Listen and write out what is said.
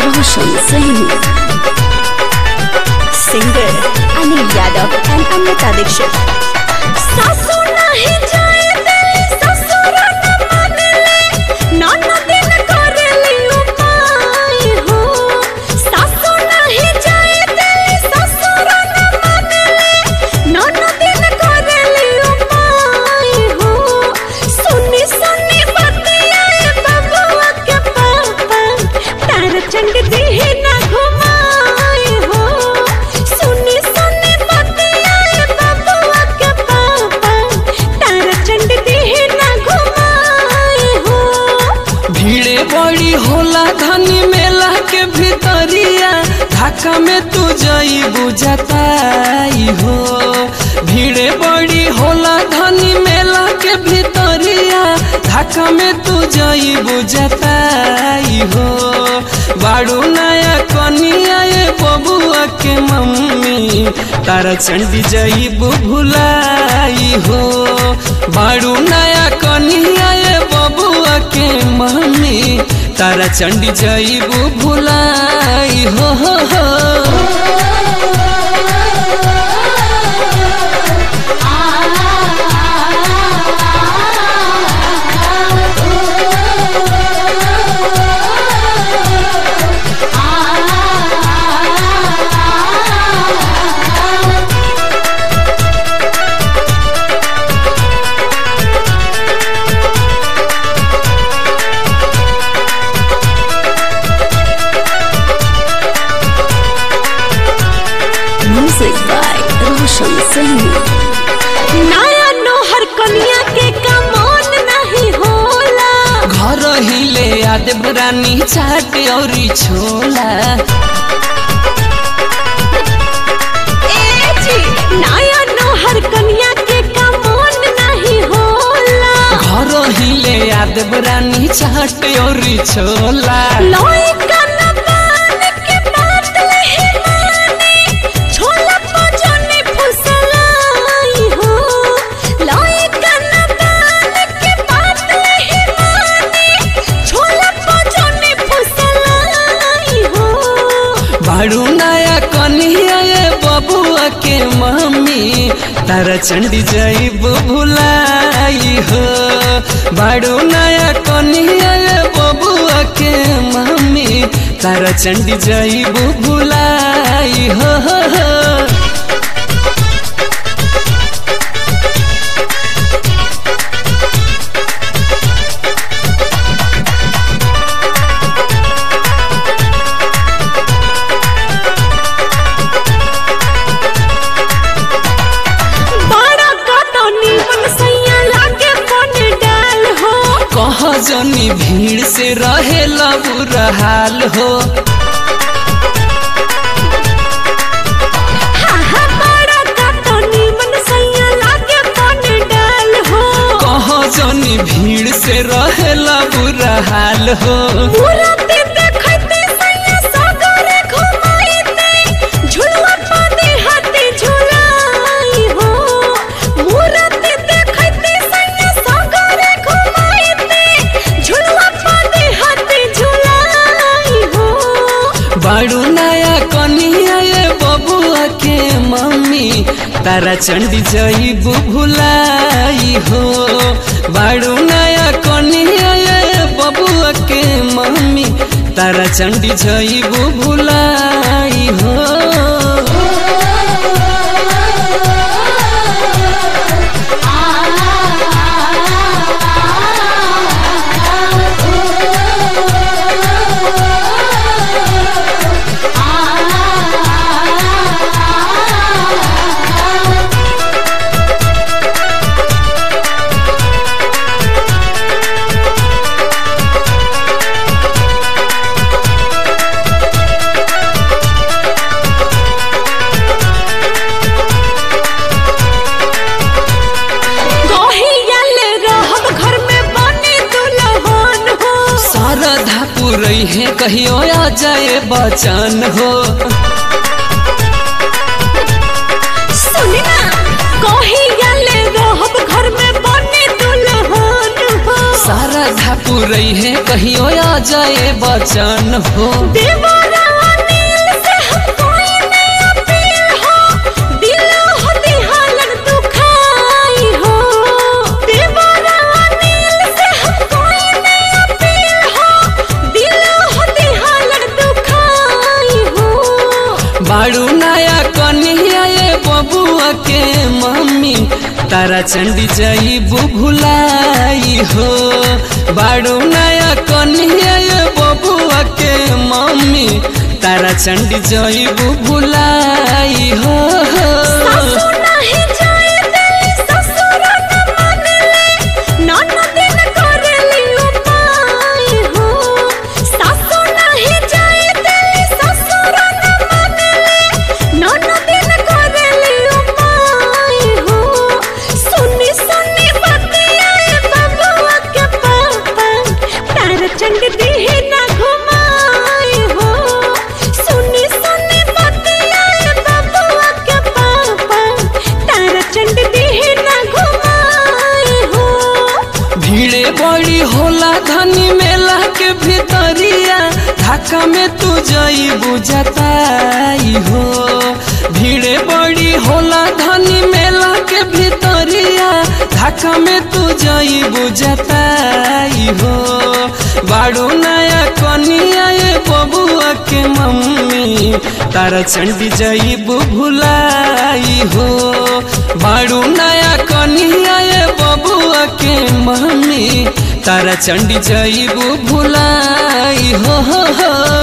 Roshan Singh. Singer Anil Yadav and Amrita Dixit. सासू नहीं जाए दिली ससुर न मानले ननद न करली उपाय हो सासू नहीं जाए दिली ससुर न मानले ननद न करली उपाय हो सुनी सुनी बतियाए बबुआ के पापा तार चंड देह ना घुमाए हो सुनी सुनी बतियाए बबुआ के पापा तार चंड देह ना घुमाए हो भीड़े बड़ी होला धनी मेला के भितरिया ढाका में तू जई बुझताई हो भीड़े बड़ी होला धनी मेला के भितरिया ढाका में तू जई बुझताई हो बाड़ू नया कनिया ये बबुआ के मम्मी तारा चंडी जई भुलाई हो बाड़ू नया कनिया ये बबुआ के मम्मी तारा चंडी जईबू भुलाई हो हो हो Music by Roshan Singh. नया नोहर कनिया के कमोन नहीं होला घर हिले याद रानी चाट औरी छोला ए जी नया नोहर कनिया के कमोन नहीं होला घर हिले याद रानी चाट औरी छोला लोई कन बान के बात लहे माने छोला पजने फुसलाई हो लोई कन बान के बात लहे माने छोला पजने फुसलाई हो बाड़ू नया कनिया ये बबुआ के मम्मी तारा चंडी जईबू भुलाई हो बाड़ू नया कनिया ये बबुआ के मम्मी तारा चंडी जईबू भुलाई हो हो हो बड़ा कटनी मन सैया लागे बन डाल हो कह जनी भीड़ से रहे बुरा हाल हो हाँ हाँ बड़ा कटनी मन सैया लागे बन डाल हो कह जनी भीड़ से रहे बुरा हाल हो मुराते देखते सैया सागरे घुमाईते झुलवा पादे हाथे झुलाई हो मुराते देखते सैया सागरे घुमाईते झुलवा पादे हाथे झुलाई हो बाड़ू नया कनिया ये बबुआ के मम्मी तारा चंडी जईबू भुलाई हो बाड़ू नया कनिया ये बबुआ के मम्मी तारा चंडी जईबू भुलाई हो गहियल रहब घर में बने दुल्हन हो शारदा पुरई है कहियो आ जाए बचन हो सुनी ना गहियल रहब घर में बने दुल्हन हो शारदा पुरई है कहियो आ जाए बचन हो देवरा नील से हम कोई नहीं अपील हो दिल हो दिहालन दुखाई हो देवरा नील से हम कोई नहीं अपील हो दिल हो दिहालन दुखाई हो बाड़ू नया कन्हैया ये बबुआ के मम्मी तारा चंडी जाइबू भुलाई हो बाड़ू नया कन्हैया ये बबुआ के मम्मी तारा चंडी जाइबू भुलाई हो सासु नाही जाए दिली ससुर न मानेले ननदिन करेली उपाय हो सासु नाही जाए दिली ससुर न मानेले ननदिन करेली उपाय हो सुनी सुनी बतियाए बबुआ के पापा तार चंड दिहे ना घुमाए हो सुनी सुनी बतियाए बबुआ के पापा तार चंड दिहे ना घुमाए हो भीड़े बड़ी होला धनी मेला के भीतरिया ढाका में तू जाइबू जताई हो भीड़े बड़ी होला धनी मेला के भीतरिया ढाका में तू जाइबू जताई हो बाड़ू नया कनिया ये बबुआ के मम्मी तारा चंडी जाइबू भुलाई हो बाड़ू नया कनिया ये बबुआ के मम्मी तारा चंडी जाइबू भुलाई हो, हो, हो।